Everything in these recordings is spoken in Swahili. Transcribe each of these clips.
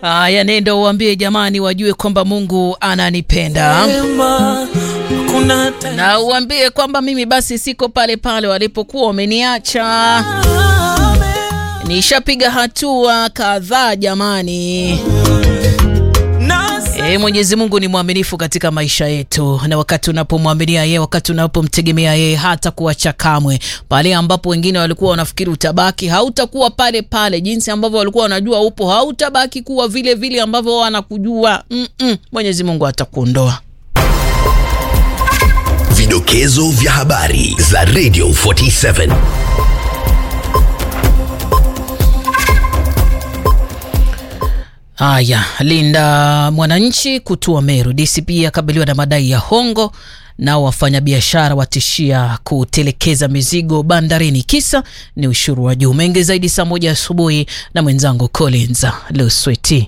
Haya, nenda uambie jamani, wajue kwamba Mungu ananipenda na uambie kwamba mimi basi siko pale pale walipokuwa wameniacha. Nishapiga hatua kadhaa jamani. E, Mwenyezi Mungu ni mwaminifu katika maisha yetu, na wakati unapomwaminia yeye, wakati unapomtegemea yeye, hata kuacha kamwe. Pale ambapo wengine walikuwa wanafikiri utabaki, hautakuwa pale pale. Jinsi ambavyo walikuwa wanajua upo, hautabaki kuwa vile vile ambavyo wanakujua. Mm -mm. Mwenyezi Mungu atakuondoa. Vidokezo vya habari za Radio 47. Haya, Linda Mwananchi kutua Meru. DCP akabiliwa na madai ya hongo, nao wafanyabiashara watishia kutelekeza mizigo bandarini, kisa ni ushuru wa juu. Mengi zaidi saa moja asubuhi na mwenzangu Collins Lusweti.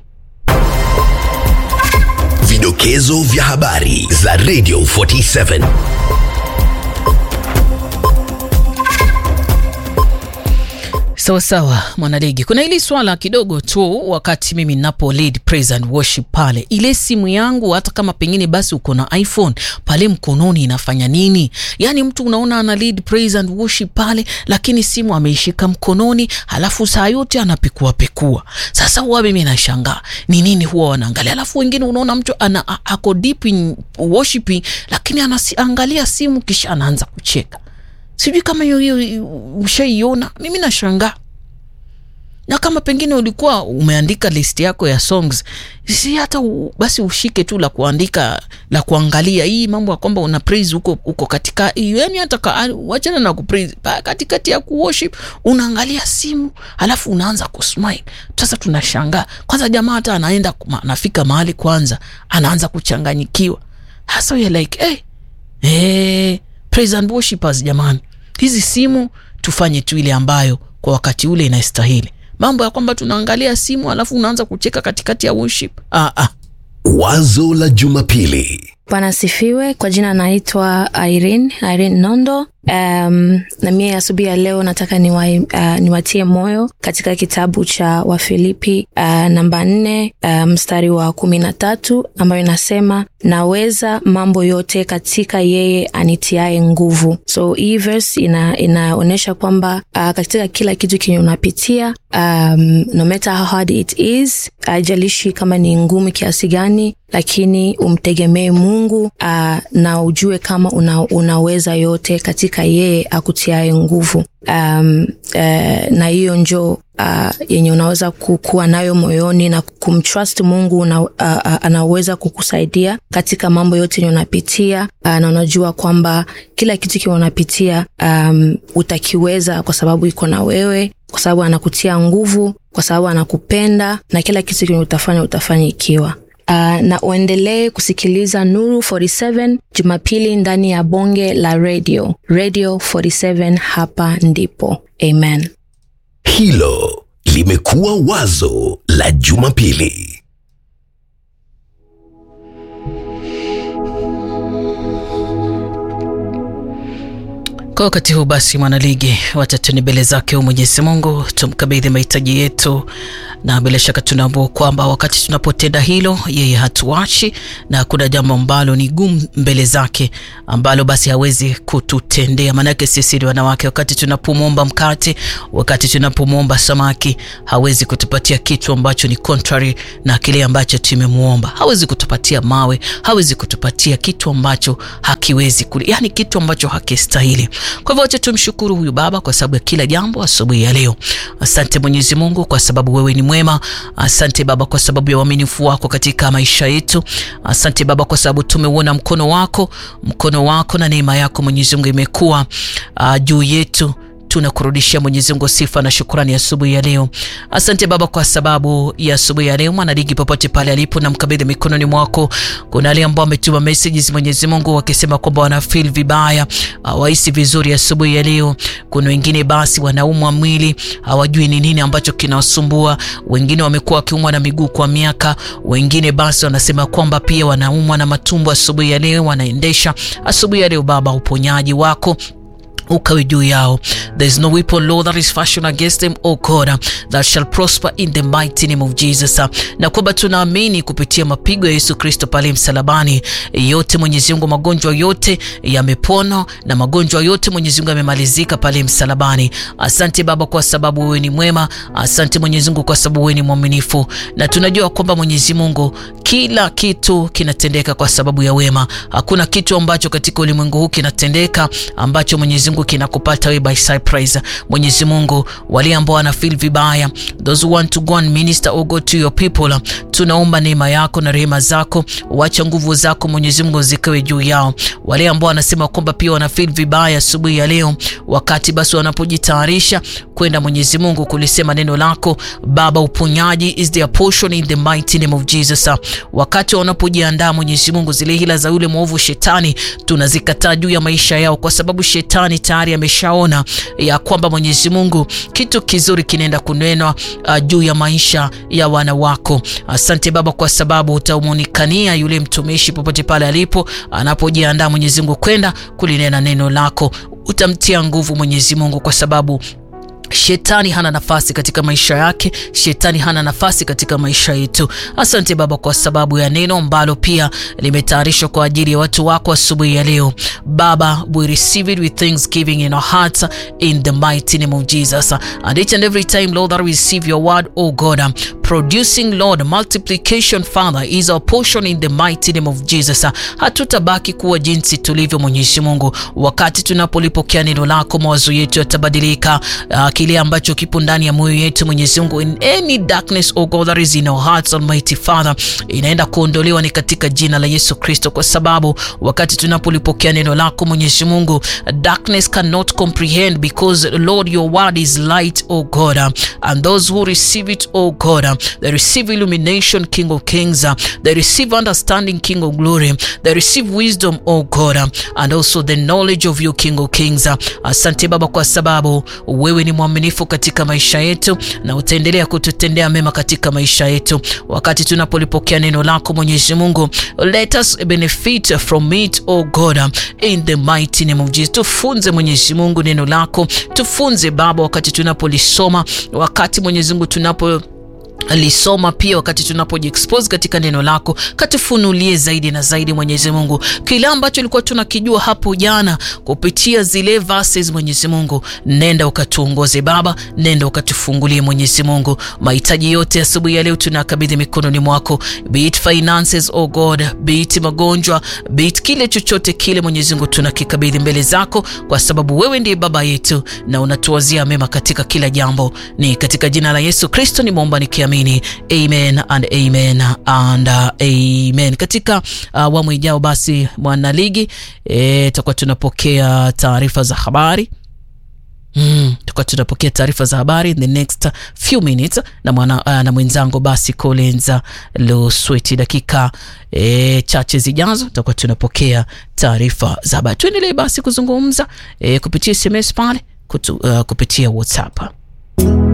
Vidokezo vya habari za Radio 47. Sawa sawa, mwanaligi, kuna hili swala kidogo tu. Wakati mimi ninapo lead praise and worship pale, ile simu yangu, hata kama pengine basi uko na iPhone pale mkononi, inafanya nini? Yani mtu unaona ana lead praise and worship pale, lakini simu ameishika mkononi, halafu saa yote anapekua pekua. Sasa huwa mimi nashangaa ni nini huwa wanaangalia, halafu wengine unaona mtu ana ako deep in worshiping, lakini anaangalia simu kisha anaanza kucheka Sijui kama hiyo hiyo ushaiona. Mimi nashangaa, na kama pengine ulikuwa umeandika list yako ya songs, si hata u, basi ushike tu la kuandika la kuangalia hii mambo ya kwamba una praise huko huko katika, yani hata wachana na kupraise katikati ya kuworship unaangalia simu, alafu unaanza kusmile. Sasa tunashangaa kwanza, jamaa hata anaenda anafika mahali kwanza anaanza kuchanganyikiwa, hasa ya like hey, hey, praise and worshipers jamani, hizi simu tufanye tu ile ambayo kwa wakati ule inastahili. Mambo ya kwamba tunaangalia simu alafu unaanza kucheka katikati ya worship. Ah, ah. Wazo la Jumapili. Bwana sifiwe. Kwa jina naitwa Irene, Irene Nondo. Um, na mie asubuhi ya leo nataka niwa, uh, niwatie moyo katika kitabu cha Wafilipi uh, namba nne uh, mstari wa kumi na tatu ambayo inasema naweza mambo yote katika yeye anitiae nguvu. So hii verse ina, inaonyesha kwamba uh, katika kila kitu kenye unapitia um, no matter how hard it is, haijalishi uh, kama ni ngumu kiasi gani, lakini umtegemee Mungu uh, na ujue kama una, unaweza yote katika yeye akutiae nguvu. Um, uh, na hiyo njo uh, yenye unaweza kuwa nayo moyoni na kumtrust Mungu una, uh, uh, anaweza kukusaidia katika mambo yote yenye unapitia uh, na unajua kwamba kila kitu kiwe unapitia um, utakiweza kwa sababu iko na wewe, kwa sababu anakutia nguvu, kwa sababu anakupenda na kila kitu kenye utafanya utafanya ikiwa Uh, na uendelee kusikiliza Nuru 47 Jumapili ndani ya bonge la radio Radio 47. Hapa ndipo amen. Hilo limekuwa wazo la Jumapili. Kwa wakati huu basi, mwanaligi, wacha tuni mbele zake Mwenyezi Mungu, tumkabidhi mahitaji yetu, na bila shaka tunaambua kwamba wakati tunapotenda hilo, yeye hatuachi, na hakuna jambo ambalo ni gumu mbele zake ambalo basi hawezi kututendea. Maanake sisi ni wanawake, wakati tunapomwomba mkate, wakati tunapomwomba samaki, hawezi kutupatia kitu ambacho ni contrary na kile ambacho tumemwomba. Hawezi kutupatia mawe, hawezi kutupatia kitu ambacho hakiwezi kuli, yani kitu ambacho hakistahili. Kwa hivyo wacha tumshukuru huyu Baba kwa sababu ya kila jambo asubuhi ya leo. Asante Mwenyezi Mungu kwa sababu wewe ni mwema. Asante Baba kwa sababu ya uaminifu wako katika maisha yetu. Asante Baba kwa sababu tumeuona mkono wako, mkono wako na neema yako Mwenyezi Mungu imekuwa uh, juu yetu tunakurudishia Mwenyezi Mungu sifa na shukrani asubuhi ya leo. Asante Baba kwa sababu ya asubuhi ya leo. Mwanaligi popote pale alipo, na mkabidhi mikononi mwako. Kuna wale ambao wametuma messages Mwenyezi Mungu wakisema kwamba wana feel vibaya, hawahisi vizuri asubuhi ya leo. Kuna wengine basi wanaumwa mwili, hawajui ni nini ambacho kinawasumbua. Wengine wamekuwa wakiumwa na miguu kwa miaka, wengine basi wanasema kwamba pia wanaumwa na matumbo asubuhi ya leo, wanaendesha asubuhi ya leo. Baba, uponyaji wako ukawe juu yao. There is no weapon law that is fashioned against them, O God, that shall prosper in the mighty name of Jesus. Na kwamba tunaamini kupitia mapigo ya Yesu Kristo pale msalabani, yote Mwenyezi Mungu, magonjwa yote yamepona na magonjwa yote Mwenyezi Mungu yamemalizika pale msalabani. Asante Baba kwa sababu wewe ni mwema. Asante Mwenyezi Mungu kwa sababu wewe ni mwaminifu, na tunajua kwamba Mwenyezi Mungu kila kitu kinatendeka kwa sababu ya wema. Hakuna kitu ambacho katika ulimwengu huu kinatendeka ambacho Mwenyezi Mungu kinakupata wewe by surprise. Mwenyezi Mungu, wale ambao wana feel vibaya, those who want to go and minister or go to your people, tunaomba neema yako na rehema zako, wacha nguvu zako Mwenyezi Mungu zikawe juu yao. Wale ambao wanasema kwamba pia wana feel vibaya asubuhi ya leo, wakati basi wanapojitayarisha kwenda Mwenyezi Mungu kulisema neno lako Baba, uponyaji is their portion in the mighty name of Jesus. Wakati wanapojiandaa Mwenyezi Mungu, zile hila za yule mwovu shetani tunazikataa juu ya maisha yao, kwa sababu shetani tayari ameshaona ya kwamba Mwenyezi Mungu kitu kizuri kinaenda kunenwa uh, juu ya maisha ya wana wako. Asante Baba kwa sababu utamuonekania yule mtumishi popote pale alipo anapojiandaa Mwenyezi Mungu kwenda kulinena neno lako, utamtia nguvu Mwenyezi Mungu kwa sababu Shetani hana nafasi katika maisha yake. Shetani hana nafasi katika maisha yetu. Asante Baba kwa sababu ya neno ambalo pia limetayarishwa kwa ajili ya watu wako asubuhi ya leo. Baba, we receive it with thanksgiving in our hearts in the mighty name of Jesus. And each and every time, Lord, that we receive your word, oh God, producing, Lord, multiplication, Father, is our portion in the mighty name of Jesus. Hatutabaki kuwa jinsi tulivyo, Mwenyezi Mungu. Wakati tunapolipokea neno lako, mawazo yetu yatabadilika. Uh, kile ambacho kipo ndani ya moyo yetu Mwenyezi Mungu, in any darkness oh God that is in our hearts Almighty Father, inaenda kuondolewa ni katika jina la Yesu Kristo, kwa sababu wakati tunapolipokea neno lako Mwenyezi Mungu, darkness cannot comprehend because Lord your word is light oh God, and those who receive it oh God, they receive illumination King of Kings, they receive understanding King of Glory, they receive wisdom oh God, and also the knowledge of you King of Kings. Asante Baba kwa sababu wewe ni mwaminifu katika maisha yetu na utaendelea kututendea mema katika maisha yetu. Wakati tunapolipokea neno lako Mwenyezi Mungu, let us benefit from it oh God in the mighty name of Jesus. Tufunze Mwenyezi Mungu neno lako, tufunze Baba wakati tunapolisoma, wakati Mwenyezi Mungu tunapo lisoma pia wakati tunapojiexpose katika neno lako, katufunulie zaidi na zaidi Mwenyezi Mungu, kile ambacho ilikuwa tunakijua hapo jana kupitia zile verses. Mwenyezi Mungu, nenda ukatuongoze Baba, nenda ukatufungulie Mwenyezi Mungu. Mahitaji yote asubuhi ya leo tunakabidhi mikononi mwako, be it finances oh God, be it magonjwa, be it kile chochote kile Mwenyezi Mungu, tunakikabidhi mbele zako, kwa sababu wewe ndiye baba yetu na unatuwazia mema katika kila jambo. Ni katika jina la Yesu Kristo nimeomba nikiamini. Amen and amen and uh, amen. Katika awamu uh, ijao basi mwanaligi tutakuwa e, tunapokea taarifa za habari Mm, tukuwa tunapokea taarifa za habari in the next few minutes na, mwana, uh, na mwenzangu basi Collins Lusweti. Dakika e, chache zijazo tutakuwa tunapokea taarifa za habari. Tuendelee basi kuzungumza e, kupitia SMS pale kutu, uh, kupitia WhatsApp